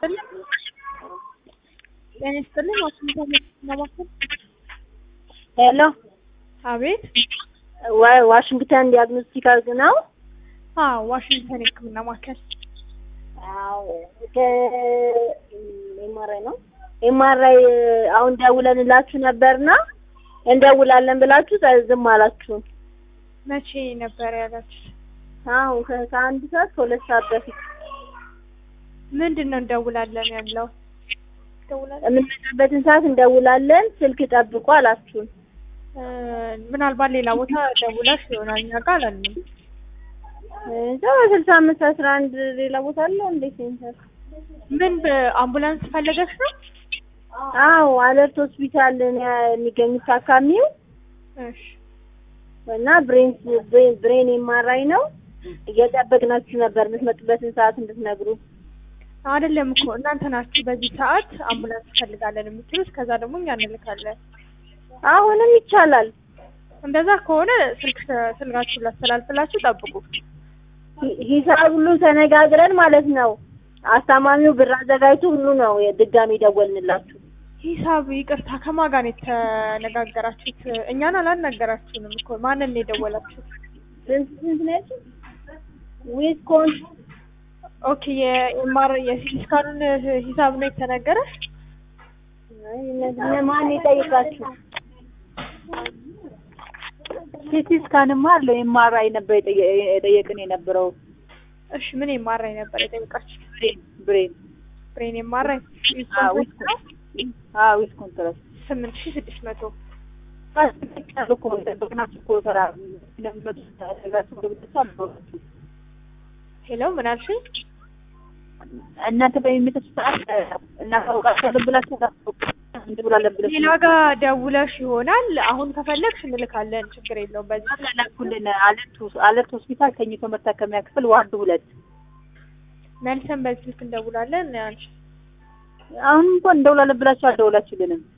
ይስጥልኝ። ጤና ይስጥልኝ። ዋሽንግተን ማማከል ሄሎ አቤት። ዋ- ዋሽንግተን ዲያግኖስቲካል ነው? አዎ፣ ዋሽንግተን የሕክምና ማዕከል አዎ ኤምአርአይ ነው። ኤምአርአይ አሁን ደውለንላችሁ ነበርና እንደውላለን ብላችሁ ጸ- ዝም አላችሁ። መቼ ነበር ያላችሁ? አሁን ከ- ከአንድ ሰዓት ከሁለት ሰዓት በፊት ምንድን ነው እንደውላለን ያለው? እንደውላለን የምንመጣበትን ሰዓት እንደውላለን፣ ስልክ ጠብቁ አላችሁን። እ፣ ምናልባት ሌላ ቦታ ደውላሽ ይሆናል እኛ ጋር አላልንም። እዛ በስልሳ አምስት አስራ አንድ ሌላ ቦታ አለው እንዴት ሴንተር? ምን በአምቡላንስ ፈለገሽ ነው? አዎ አለርት ሆስፒታል ነው የሚገኙት ታካሚው እሺ እና ብሬን ብሬን- ብሬን ኤምአርአይ ነው። እየጠበቅናችሁ ነበር የምትመጡበትን ሰዓት እንድትነግሩ። አይደለም እኮ እናንተ ናችሁ በዚህ ሰዓት አምቡላንስ እንፈልጋለን የምትሉት፣ ከዛ ደግሞ እኛ እንልካለን። አሁንም ይቻላል። እንደዛ ከሆነ ስልክ ስልካችሁ ላስተላልፍላችሁ፣ ጠብቁ። ሂ- ሂሳብ ሁሉ ተነጋግረን ማለት ነው። አስታማሚው ብር አዘጋጅቶ ሁሉ ነው ድጋሚ ደወልንላችሁ። ሂሳብ ይቅርታ፣ ከማን ጋር ነው የተነጋገራችሁት? እኛን አላናገራችሁንም እኮ ማንን ነው የደወላችሁት? ስንት ስንት ነው ያልሽኝ? ዊስኮን ኦኬ የኤምአር የሲቲ ስካኑን ሂሳብ ነው የተነገረ? አይ እነዚህ ማን የጠይቃችሁ? ሲቲ ስካንማ አለው ኤምአርአይ ነበር የጠየ- የጠየቅን የነበረው እሺ ምን ኤምአርአይ ነበር የጠየቃችሁ? ብሬን ብሬን ብሬን ኤምአርአይ አዎ ዊስኮን አዎ ዊስኮን ትረስ ስምንት ሺህ ስድስት መቶ ቃል እኮ የጠበቅናችሁ እኮ ስራ ለሚመጡ ተደጋችሁ ገብታችሁ አልኖራችሁ ሄሎ ምን አልሽኝ? እናንተ በሚመጡ ሰዓት እናሳውቃችኋለን ብላችሁ እንድብላለን ብለሽ ሌላ ጋር ደውለሽ ይሆናል። አሁን ከፈለግሽ እንልካለን፣ ችግር የለውም። በዚህ ላኩልን አለርት ሆስ- አለርት ሆስፒታል ተኝቶ መታከሚያ ክፍል ዋርድ ሁለት መልሰን በዚህ ስልክ እንደውላለን። አንቺ አሁን እንኳን እንደውላለን ብላችሁ አልደውላችሁልንም